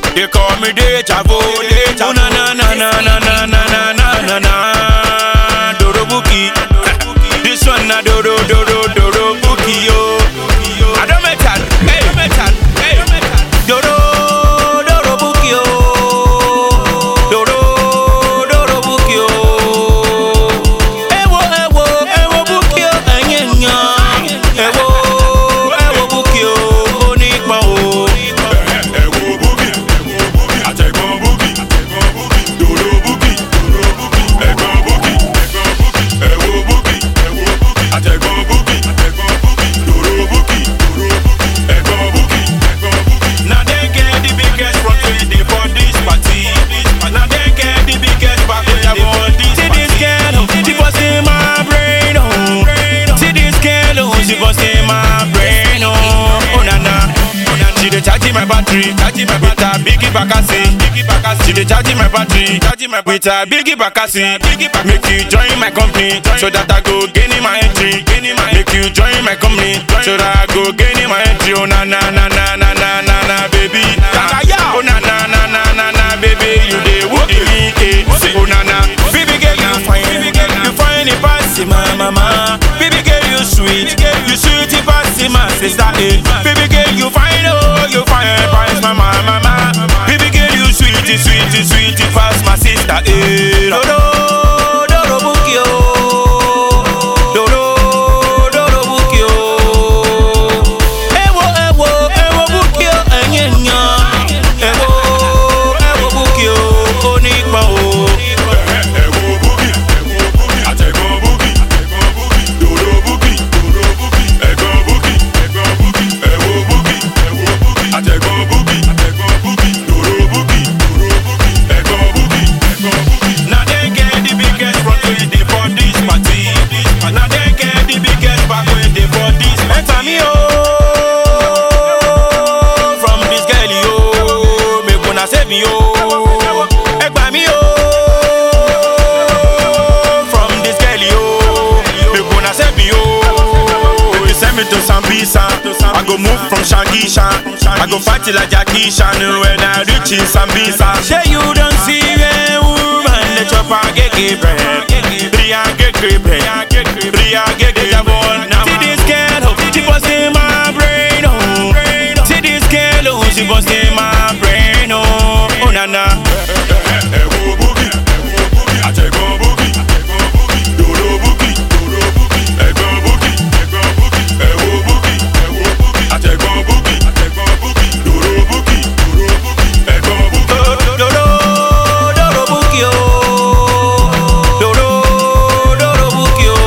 They call me Deja Vu, Deja Vu. Na na na na na na na na na na na. Doro Buki. This one na Doro Doro Doro Buki yo. I don't metal, hey metal, hey Doro Doro Buki yo. Doro Doro Buki yo. Ewo ewo ewo Buki yo enyenya. Ewo ewo Buki yo onípọn o. ẹ wo búkì àtẹ̀gbọ́n búkì dòdò búkì ẹ̀gbọ́n búkì ẹ wo búkì àtẹ̀gbọ́n búkì dòdò búkì ẹ̀gbọ́n búkì. Now they get the biggest front when they for this party. Now they get the biggest back when they for this See this girl, oh, she bust in my brain, oh. See this girl, oh, she bust in my brain, oh. Oh na na, she dey charge my battery, charge my with her biggie bakasi, biggie bakasi. She dey charge my battery, charge my with her biggie bakasi, biggie bakasi. Make you join my company, so that I go gain in my entry, gain in my. Make you join my company, so that I go gain in my entry. Oh na na na na na na na na baby. Oh na na na na na na baby, you dey whoop me, eh? Oh na na, baby girl you fine, you fine it pass my mama. Baby girl you sweet, you sweet it pass my sister, eh? Baby girl you fine, oh you fine pass my mama. Baby girl you sweet, it sweet, it sweet it pass my sister, eh? Dodo, dodo buki oh, dodo, dodo buki oh. Ewo, ewo, ewo buki oh, enyenya. Ewo, ewo buki oh, onípọn oh. ẹ wo búkì àtẹ̀gbọ́n búkì dòdò búkì ẹ̀gbọ́n búkì ẹ wo búkì àtẹ̀gbọ́n búkì dòdò búkì ẹ̀gbọ́n búkì. Now they get the biggest front when they for this party. Now they get the biggest back when they for this party. Enter me oh, from this girl yo, make una save me oh, egba me oh, from this girl yo, make una save me oh. If you send me to Sambisa, I go move from Shangisha, I go fight till like Jackie Chan when I reach in Sambisa. Say you don't see a woman, the chopper get bread, Bria get bread, Bria get bread. See this girl, oh, she bust in my brain, oh. See this girl, oh, she bust in my brain, oh. Oh na na. ẹ wo búkì àtẹ̀gbọ́n búkì dòdò búkì ẹ̀gbọ́n búkì ẹ wo búkì àtẹ̀gbọ́n búkì dòdò búkì ẹ̀gbọ́n búkì. Dodo, dodo buki o. Dodo, dodo buki o.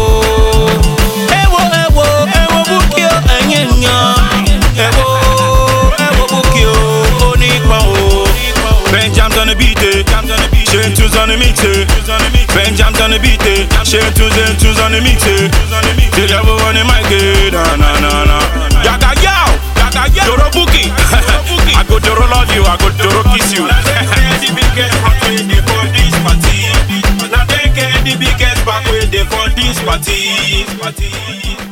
Ewo, ewo, ewo buki o, enyenya. Ewo, ewo buki o, onípọn o. Benjam's on the beat, eh. Shane Tunes on the mix, eh. Benjam's on the beat, eh. Shane Tunes and Tunes on the mix, eh. Till you ever on the mic, eh. Na na na na. Yaga yow, yaga yow. Doro buki. I go Doro love you, I go Doro kiss you. Now they get the biggest front way they for this party. Now they get the biggest back way they for this party. party.